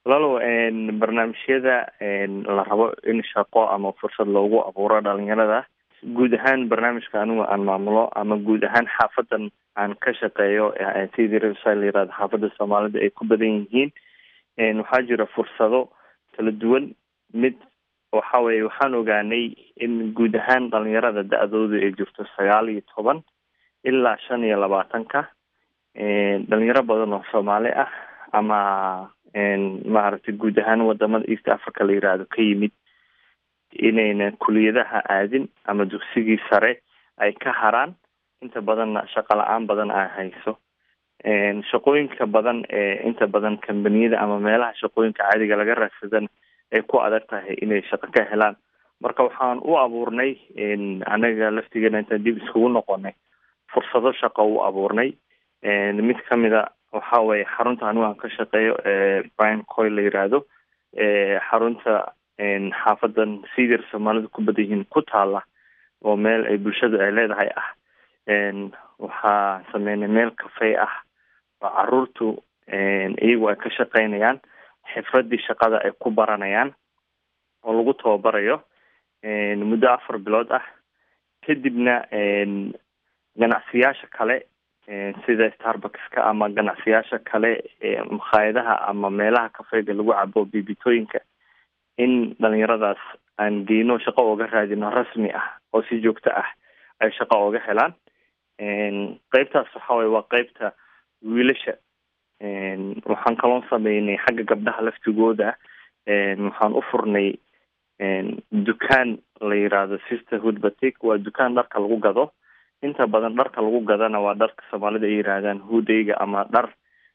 walaalow barnaamijyada la rabo in shaqo ama fursad loogu abuuro dhalinyarada guud ahaan barnaamijka anigu aan maamulo ama guud ahaan xaafadan aan ka shaqeeyo sidii rsa la yirahdo xaafada soomaalida ay ku badan yihiin waxaa jira fursado kala duwan mid waxa weye waxaan ogaanay in guud ahaan dhalinyarada da-doodu ay jirto sagaal iyo toban ilaa shan iyo labaatanka dhalinyaro badan oo soomaali ah ama maaragtay guud ahaan wadamada east africa la yiraahdo ka yimid inayna kuliyadaha aadin ama dugsigii sare ay ka haraan inta badanna shaqo la-aan badan ay hayso shaqooyinka badan ee inta badan kambaniyada ama meelaha shaqooyinka caadiga laga raadsadan ay ku adag tahay inay shaqo ka helaan marka waxaan u abuurnay anaga laftigeena intaan dib iskugu noqonay fursado shaqo u abuurnay mid kamida waxa weye xarunta anigu aan ka shaqeeyo brian coy la yiraahdo xarunta xaafadan sidir soomaalida ku badan yihiin ku taala oo meel ay bulshadu ay leedahay ah waxaa sameynay meel kafey ah oo caruurtu iyagu ay ka shaqeynayaan xifradii shaqada ay ku baranayaan oo lagu tababarayo muddo afar bilood ah kadibna ganacsiyaasha kale sida starbuckska ama ganacsiyaasha kale makhaayadaha ama meelaha kafeyga lagu cabo bibitooyinka in dhalinyaradaas aan geyno shaqo ooga raadino rasmi ah oo si joogto ah ay shaqo ooga helaan qeybtaas waxa weye waa qeybta wiilasha waxaan kaloon sameynay xagga gabdhaha laftigooda waxaan u furnay dukaan la yiraahdo sisterhood batik waa dukaan dharka lagu gado inta badan dharka lagu gadana waa dharka soomaalida ay yiraahdaan hudayga ama dhar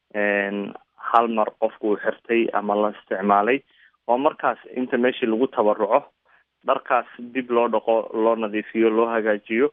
hal mar qofku uu xirtay ama la isticmaalay oo markaas inta meeshii lagu tabaruco dharkaas dib loo dhaqo loo nadiifiyo loo hagaajiyo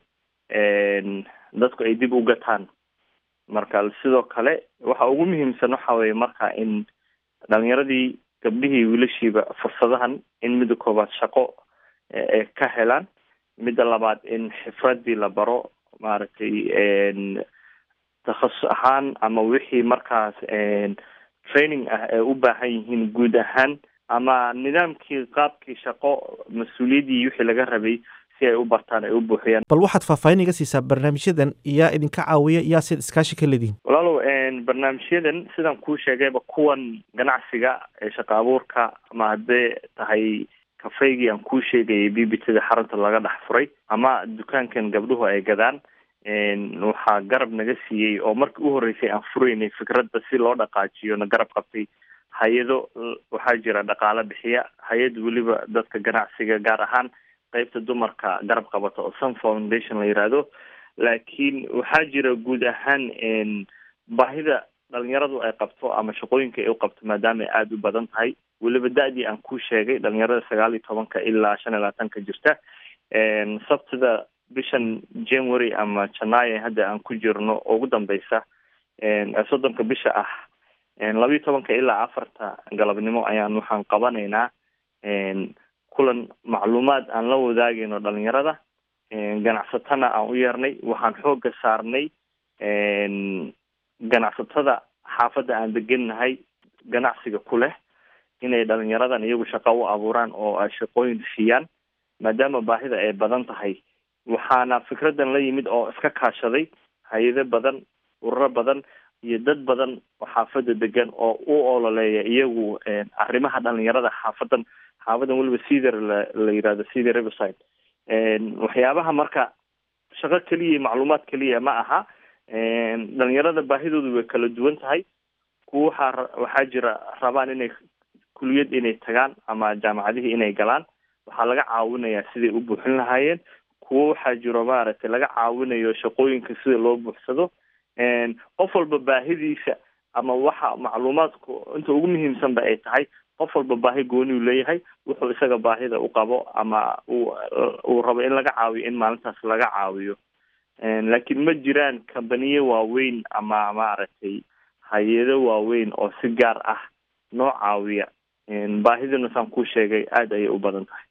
dadku ay dib u gataan marka sidoo kale waxa ugu muhiimsan waxa weye marka in dhalinyaradii gabdhihii wiilashiiba fursadahan in mida koobaad shaqo ay ka helaan midda labaad in xifradii la baro maaragtay takhasus ahaan ama wixii markaas training ah ay u baahan yihiin guud ahaan ama nidaamkii qaabkii shaqo mas-uuliyaddii wixii laga rabay si ay u bartaan ay u buuxiyaan bal waxaad faahfaahin iga siisaa barnaamijyadan yaa idinka caawiya yaa sid iskaashi ka leedihin walaalow barnaamijyadan sidaan kuu sheegayba kuwan ganacsiga ee shaqa abuurka ama haddee tahay kafeygii aan kuu sheegayay bibitada xarunta laga dhex furay ama dukaankan gabdhuhu ay gadaan waxaa garab naga siiyey oo markii u horreysay aan furaynay fikradda si loo dhaqaajiyo na garab qabtay hay-ado waxaa jira dhaqaale bixiya hay-ad weliba dadka ganacsiga gaar ahaan qeybta dumarka garab qabata oo sun foundation la yiraahdo laakiin waxaa jira guud ahaan baahida dhalinyaradu ay qabto ama shaqooyinka ay u qabto maadaama ay aada u badan tahay weliba da-dii aan ku sheegay dhalinyarada sagaal iyo tobanka ilaa shan iyo labaatanka jirta sabtida bishan january ama janaayo hadda aan ku jirno oo ugu dambeysa soddonka bisha ah labayo tobanka ilaa afarta galabnimo ayaan waxaan qabanaynaa kulan macluumaad aan la wadaagayno dhalinyarada ganacsatana aan u yeernay waxaan xooga saarnay ganacsatada xaafadda aan degennahay ganacsiga ku leh inay dhalinyaradan iyagu shaqo u abuuraan oo ay shaqooyin siiyaan maadaama baahida ay badan tahay waxaana fikradan la yimid oo iska kaashaday hay-ado badan ururo badan iyo dad badan oo xaafadda degan oo u ololeeya iyagu arrimaha dhalinyarada xaafadan xaafadan weliba cedar la la yirahdo cedar riverside waxyaabaha marka shaqo keliya macluumaad keliya ma aha dhalinyarada baahidoodu way kala duwan tahay kuwa waxaa waxaa jira rabaan inay kuliyad inay tagaan ama jaamacadihii inay galaan waxaa laga caawinayaa siday u buuxin lahaayeen kuwo waxaa jiro maaragtay laga caawinayo shaqooyinka sida loo buuxsado qof walba baahidiisa ama waxa macluumaadku inta ugu muhiimsanba ay tahay qof walba baahi gooniuu leeyahay wuxuu isaga baahida u qabo ama uu uu rabo in laga caawiyo in maalintaas laga caawiyo laakiin ma jiraan kambaniye waaweyn ama maaragtay hay-ado waaweyn oo si gaar ah noo caawiya baahiduna saan kuu sheegay aada ayay u badan tahay